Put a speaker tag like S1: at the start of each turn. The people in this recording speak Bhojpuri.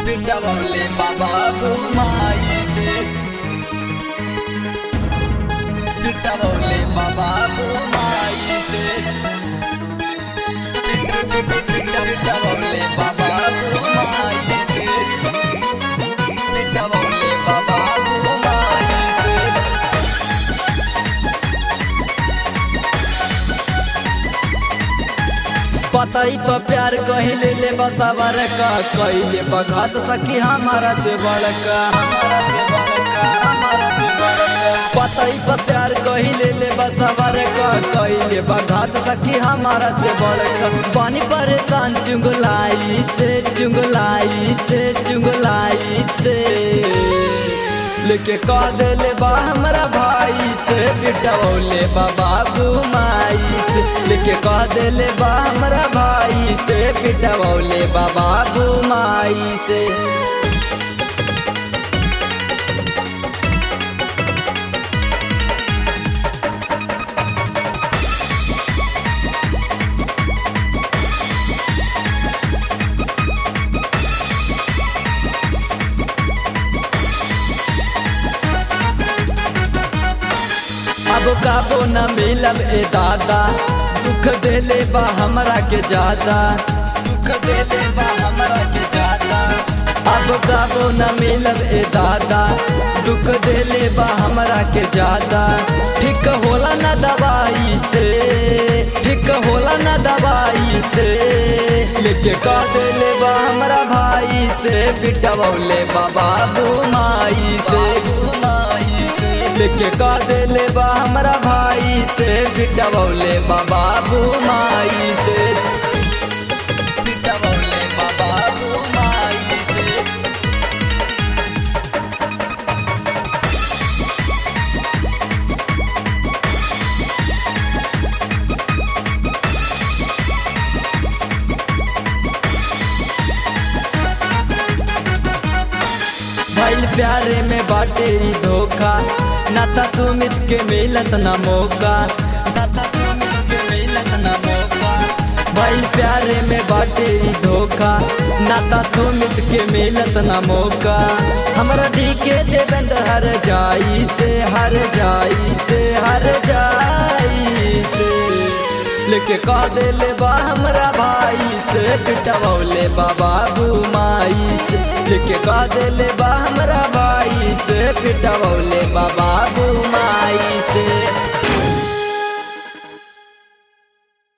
S1: पिटवले बाबा माई से पिटवले बाबा माई से पिटवले बाबा माई से पिटवले बाबा माई से पतई पर प्यार कहले ले बसावर का कहले बघात सखी हमारा से बड़का हमारा से बड़का हमारा से बड़का पतई पर प्यार कहले ले बसावर का कहले बघात सखी हमारा से बड़का पानी परेशान चुंगलाई से चुंगलाई से चुंगलाई से लेके कह देले बा हमरा भाई से बिटवले बा बाबू माई से लेके कह देले बा हमरा भाई से बिटवले बा बाबू माई से अब काबो न मिलब ए दादा दुख देले बा हमरा के ज्यादा दुख देले बा हमरा के ज्यादा अब काबो न मिलब ए दादा दुख देले बा हमरा के ज्यादा ठीक होला न दवाई से ठीक होला न दवाई से लेके कह देले बा हमरा भाई से पिटवले बाबा माई से माई से लेके कह देले बा हमरा भाई से पिटवले बाबा माई से पिटवले बाबा माई से भइल प्यारे में बाटे ई धोखा नाता सुमित के मिलत ना मौका नाता सुमित के मिलत ना मौका भइल प्यारे में बाटे ई धोखा नाता सुमित के मिलत ना मौका हमरा ढीके देवेंद्र हर जाई से हर जाई से हर जाई से लेके कह देले बा हमरा भाई से पिटवले बाबा माई से लेके कह देले बा हमरा भाई से पिटवले बाबा माई से